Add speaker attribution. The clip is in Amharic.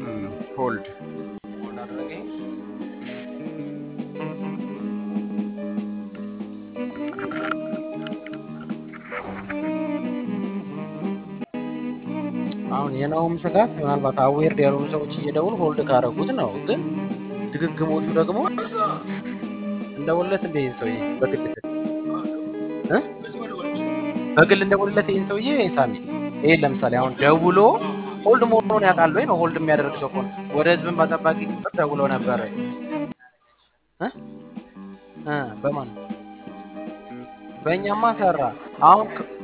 Speaker 1: ሆልድ
Speaker 2: ሆልድ አደረገኝ። አሁን የናውም ስጋት ምናልባት አዌርድ ያልሆኑ ሰዎች እየደውል ሆልድ ካረጉት ነው። ግን ድግግሞቹ ደግሞ እንደውለት እንደ ይህን ሰውዬ በግል እ? በግል እንደውልለት ይህን ሰውዬ ሳሚ ይሄን ለምሳሌ አሁን ደውሎ ሆልድ መሆኑን ያውቃል ወይ ነው ሆልድ የሚያደርግ ሰው ከሆነ ወደ ህዝብን በጠባቂ ቁጥር ደውሎ ነበረ እ? እ፣ በማን በእኛማ ሰራ። አሁን ክ-